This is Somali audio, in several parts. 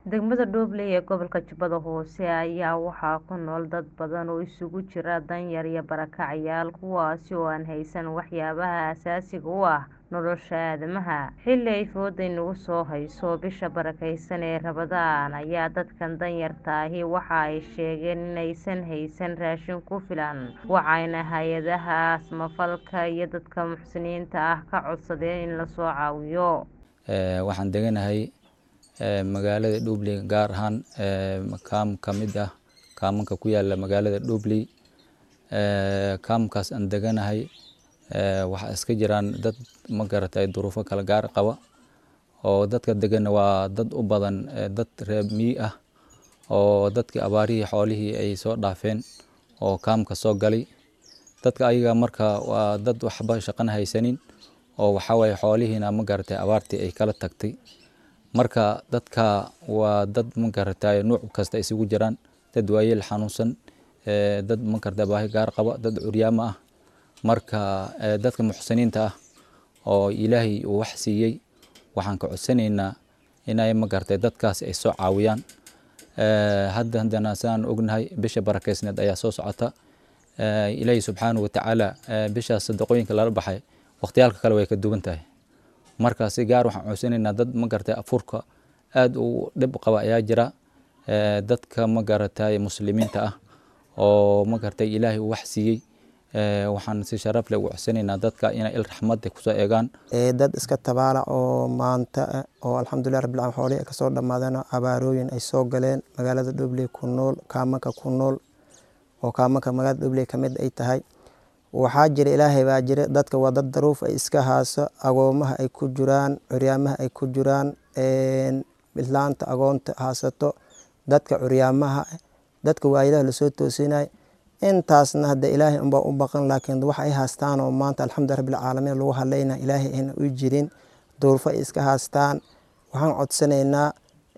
Degmada Doobley ee gobolka Jubbada Hoose ayaa waxaa ku nool dad badan oo isugu jira danyar iyo barakacayaal kuwaasi oo aan haysan waxyaabaha aasaasiga u ah nolosha aadanaha. Xilli ay fooda inagu soo hayso bisha barakeysan ee Ramadaan ayaa dadkan danyarta ahi waxa ay sheegeen inaysan haysan raashin ku filan waxayna hay'adaha samafalka iyo dadka muxsiniinta ah ka codsadeen in la soo caawiyo. Waxaan deganahay magaalada Doobley gaar ahaan kaam ka mid ah kaamanka ku yaala magaalada Doobley. Kaamkaas aan deganahay waxaa iska jiraan dad magaratay duruufo kala gaar qaba oo dadka degan waa dad u badan dad reer miyi ah oo dadkii abaarihii xoolihii ay soo dhaafeen oo kaamka soo galay. Dadka ayaga marka waa dad waxba shaqana haysanin oo waxaa waaye xoolihiina magaratay abaartii ay kala tagtay. Marka dadka waa dad magaratay nooc kasta isugu jiraan dad waayeel xanuunsan dad magaratay baahi gaar qaba dad curyaamo ah. Marka dadka muxsiniinta ah oo Ilaahay uu wax siiyay waxaan ka codsanaynaa inay magaratay dadkaas ay soo caawiyaan. Hadda hadana saan ognahay bisha barakeysneed ayaa soo socota. Ilaahay subxaanahu wa tacaala bishaas sadaqooyinka lala baxay waqtiyaalka kale way ka duwan tahay. Marka si gaar waxaan codsanaynaa dad magaratay afurka aad u dhib qaba ayaa jira. Dadka magaratay muslimiinta ah oo magaratay Ilaahay uu wax siiyay waxaan si sharaf leh ugu codsanaynaa dadka inay il raxmad ku soo eegaan. Dad iska tabaala oo maanta oo alxamdulillahi rabbil caalamiin xoolihii ka soo dhamaadeen abaarooyin ay soo galeen magaalada Doobley ku nool kaamanka ku nool oo kaamanka magaalada Doobley ka mid ay tahay. Waxaa jira Ilaahay baa jira dadka waa dad daruuf ay iska hayso agoomaha ay ku jiraan curyaamaha ay ku jiraan islaanta agoonta haysato dadka curyaamaha dadka waayeelaha lasoo toosinay intaasna hadda Ilaahay unbaa u baqan laakiin wax ay haystaan oo maanta alxamdulillahi rabbil caalamiin lagu hadlayna Ilaahay ayna u jirin duruufo ay iska haystaan. Waxaan codsanaynaa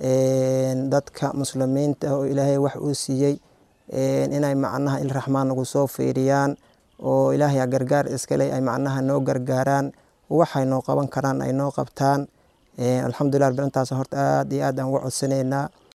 dadka muslimiinta oo Ilaahay wax uu siiyay inay macnaha il raxmaan nagu soo fiiriyaan oo Ilaahay gargaar iska leh ay macnaha noo gargaaraan waxay noo qaban karaan ay noo qabtaan. Alxamdulillahi rabbil intaas horta aad iyo aad aan uga codsanaynaa.